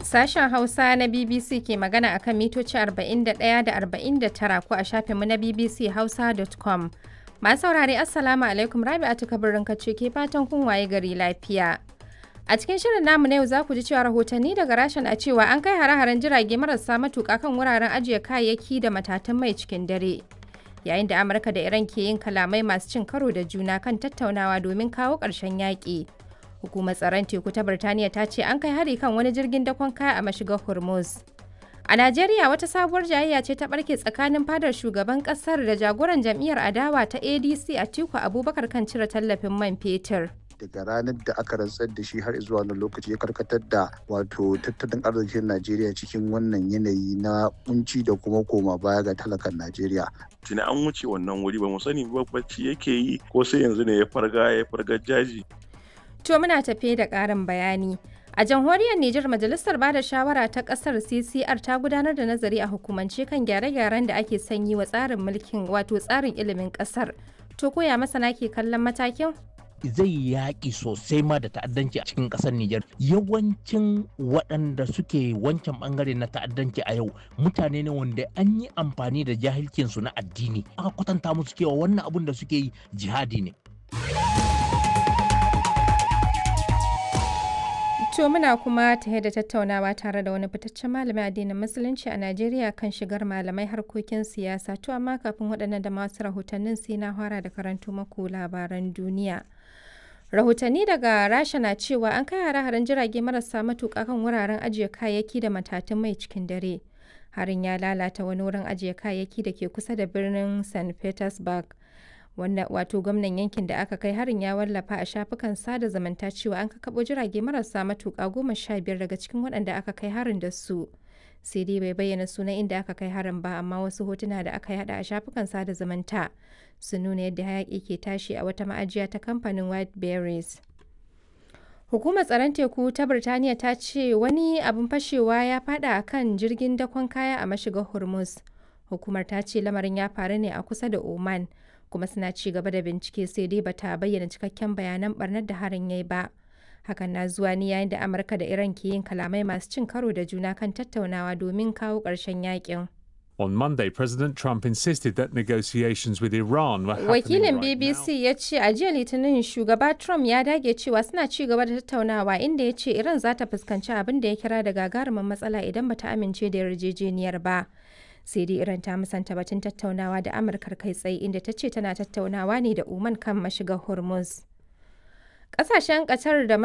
Sashen Hausa na BBC ke magana a kan mitoci 41 da 49 ko a shafinmu na bbchausa.com. Masu saurare Assalamu alaikum Rabi'atu kabirin kace ke fatan kun waye gari lafiya. A cikin shirin namu na yau za ku ji cewa rahotanni daga rashin a cewa an kai hare-haren jirage marasa matuƙa kan wuraren ajiye kayayyaki da matatan mai cikin dare. Yayin da Amurka da Iran ke yin kalamai masu cin karo da juna kan tattaunawa domin kawo ƙarshen yaƙi. Hukumar tsaron teku ta Birtaniya ta ce an kai hari kan wani jirgin dakon kaya a mashigar Hormuz. A Najeriya wata sabuwar jayayya ce ta barke tsakanin fadar shugaban kasar da jagoran jam'iyyar adawa ta ADC Atiku Abubakar kan cire tallafin man fetur. daga ranar da aka rantsar da shi har zuwa wannan lokaci ya karkatar da wato tattalin arzikin Najeriya cikin wannan yanayi na kunci da kuma koma baya ga talakan Najeriya. tuni an wuce wannan wuri ba mu sani ba bacci yake yi ko sai yanzu ne ya farga ya farga jaji To muna tafe da ƙarin bayani. A jamhuriyar Nijar Majalisar Bada Shawara ta ƙasar CCR ta gudanar da nazari a hukumance kan gyare-gyaren da ake sanyi wa tsarin mulkin wato tsarin ilimin ƙasar. To koya masana ke kallon matakin? zai yaƙi sosai ma da ta'addanci a cikin ƙasar Nijar. Yawancin waɗanda suke wancan ɓangare na ta'addanci a yau mutane ne wanda an yi amfani da jahilcinsu na addini. Aka kwatanta musu cewa wannan abun da suke yi jihadi ne. To muna kuma tare da tattaunawa tare da wani fitaccen malamin addinin musulunci a Najeriya kan shigar malamai harkokin siyasa. To amma kafin waɗannan da masu rahotannin sai na fara da karanto maku labaran duniya. Rahotanni daga Rasha na cewa an kai hare-haren jirage marasa matuƙa kan wuraren ajiye kayayyaki da matatun mai cikin dare. Harin ya lalata wani wurin ajiye kayayyaki da ke kusa da birnin St. Petersburg. wanda wato gwamnan yankin da aka kai harin ya wallafa a shafukan sada zumunta cewa an kakabo jirage marasa matuƙa goma sha biyar daga cikin waɗanda aka kai harin da su sai dai bai bayyana sunan inda aka kai harin ba amma wasu hotuna da aka yada a shafukan sada zumunta sun nuna yadda hayaƙi ke tashi a wata ma'ajiya ta kamfanin white berries Hukumar tsaron teku ta Birtaniya ta ce wani abin fashewa ya fada a kan jirgin dakon kaya a mashigar Hormuz. Hukumar ta ce lamarin ya faru ne a kusa da Oman. kuma suna ci gaba da bincike sai dai bata bayyana cikakken bayanan barnar da harin yayi ba hakan na zuwa ne yayin da amurka da iran ke yin kalamai masu cin karo da juna kan tattaunawa domin kawo ƙarshen yakin On Monday, President Trump insisted that negotiations with Iran were happening wakilin right bbc now. ya ce a jiya litinin shugaba trump ya dage cewa suna ci gaba da tattaunawa inda ya ce iran za ta fuskanci abin da ya kira da gagarumin matsala idan bata amince da yarjejeniyar ba sai dai iran ta musanta batun tattaunawa da amurkar kai tsaye inda ta ce tana tattaunawa ne da oman kan mashigar hormuz ƙasashen ƙatar da